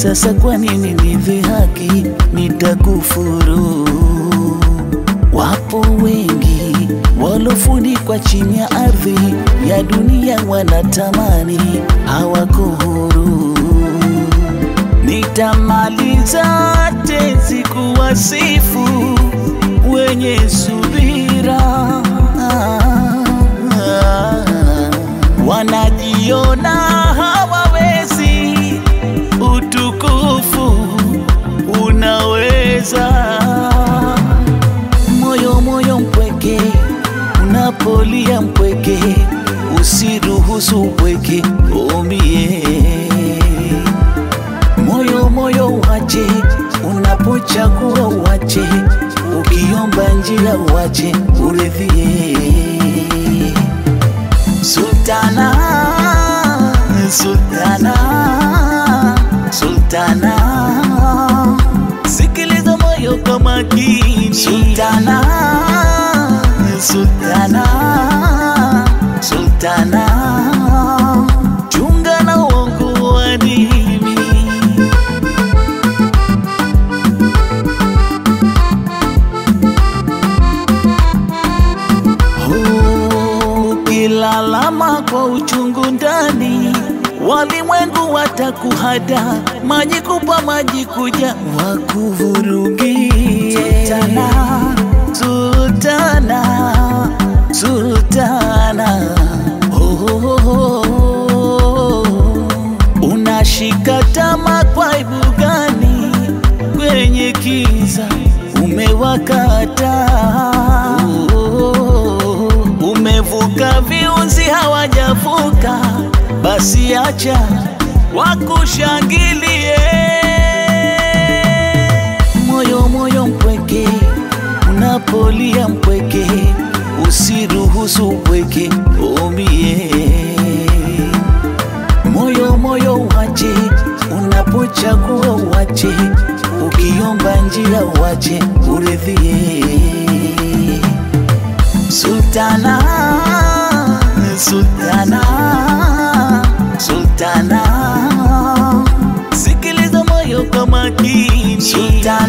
Sasa kwa nini nidhihaki, nitakufuru? Wapo wengi walofunikwa chini ya ardhi ya dunia, wanatamani hawako huru. Nitamaliza tenzi kuwasifu wenye subira, wanajiona hawawezi, utukufu unaweza. Moyo moyo mpweke, unapolia mpweke, usiruhusu upweke umie moyo moyo uache, unapochagua uache, ukiomba njia uache, uridhie. Sultana, Sultana, Sultana, sikiliza moyo kwa makini. Sultana, Sultana, Sultana, chunga na uongo wa dini. Ukilalama kwa uchungu ndani, walimwengu watakuhada, maji kupa maji kuja wakuvurugie. Sultana, Sultana, Sultana, oh, oh, oh, oh. Unashika tama kwa aibu gani? Kwenye kiza umewakata, umevuka viunzi hawajavuka, basi acha wakushangilie. Moyo moyo mpweke, unapolia mpweke, usiruhusu upweke umie moyo moyo uache, unapochagua uache, ukiomba njia uache, uridhie. Sultana, Sultana, Sultana, sikiliza moyo kwa makini. Sultana,